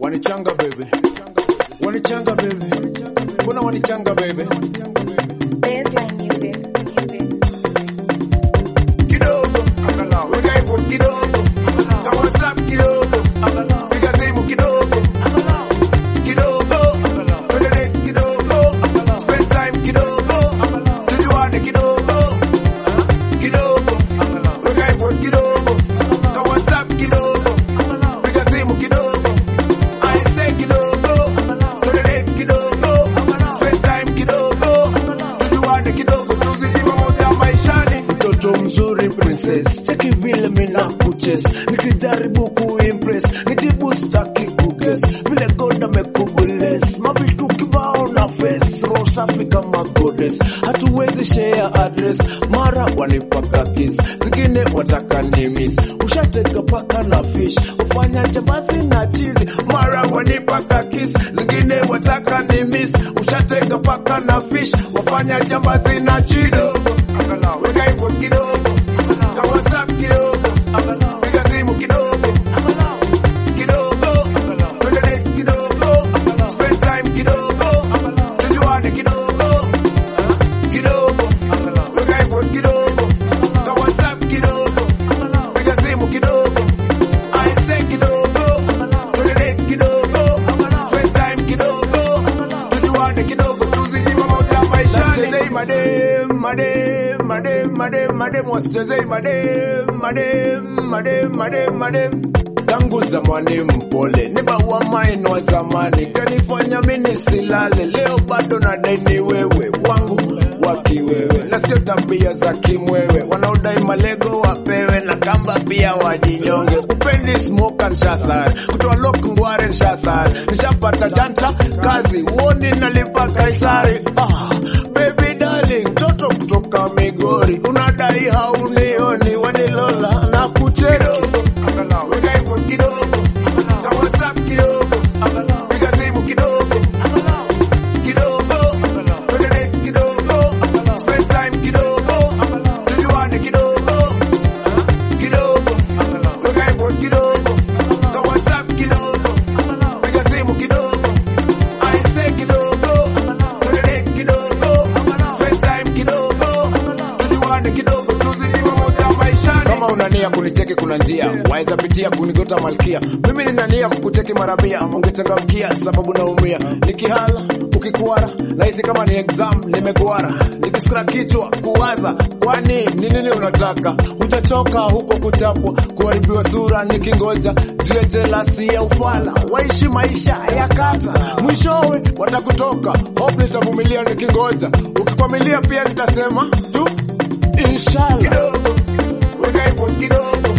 Wanichanga baby, wanichanga baby, mbona wanichanga baby? Baseline music. Music. Kidogo weka hivyo kidogo, kama WhatsApp kidogo, piga simu kidogo, kidogo, twende date kidogo, spend time kidogo, tujuane kidogo, kidogo, weka hivyo kidogo, kama WhatsApp kidogo, piga simu kidogo, I say kidogo, twende date kidogo, spend time kidogo, tujuane kidogo, tuzidi pamoja maishani. Mtoto mzuri princess, cheki vile mina kuches, nikijaribu kuimpress, nijibu staki kuges, vile God amekubless, mavitu kibao na face, roho safi kama goddess, hatuwezi share address, mara wanipaka kiss, zingine wataka ni miss, ushateka paka na fish, ufanya jambazi na chizi, mara wanipaka kiss, zingine wataka ni miss, ushateka paka na fish, wafanya jambazi na chizi, weka hivyo kidogo, kama WhatsApp kidogo, piga simu kidogo, kidogo, twende date kidogo, spend time kidogo, tujuane kidogo, kidogo, weka hivyo kidogo, kama WhatsApp kidogo, piga simu kidogo, I say kidogo, twende date kidogo, spend time kidogo, tujuane kidogo, tuzidi pamoja maishani. Chezei madem, madem, madem, madem, madem, wasichezei madem, madem, madem, madem, madem. Tangu zamani mpole, ni bawa maino wa zamani, kanifanya mimi silale, leo bado nadai ni wewe wangu wa kiwewe, na sio tabia za kimwewe, wanaodai malego wapewe na kamba pia wajinyonge. Upendi smoke nshasar, kutoa lock ngware nshasar, nishapata janta kazi, uoni nalipa Kaisari. Ah, baby darling, mtoto kutoka Migori, unadai haunioni, wanilola na kucheki weka hivyo kidogo, kama WhatsApp kidogo, piga simu kidogo, kidogo, twende date kidogo, spend time kidogo, tujuane kidogo, kidogo, weka hivyo kidogo, kama WhatsApp kidogo, piga simu kidogo, I say kidogo, twende date kidogo, spend time kidogo, tujuane kidogo, tuzidi pamoja maishani. Kama una nia kunicheki, kuna njia waweza pitia kunigota malkia. Mimi nina nia kukucheki mara mia, ungechangamkia sababu naumia. Nikihala ukikuara, nahisi kama ni exam nimekuara, nikisikira kichwa kuwaza, kwani ni nini unataka? Hutachoka huko kuchapwa, kuharibiwa sura nikingoja juu ya jelasi ya ufala, waishi maisha ya kata, mwishowe watakutoka. Hope nitavumilia nikingoja, ukikwamilia pia nitasema tu inshallah. Kidogo, weka hivyo kidogo,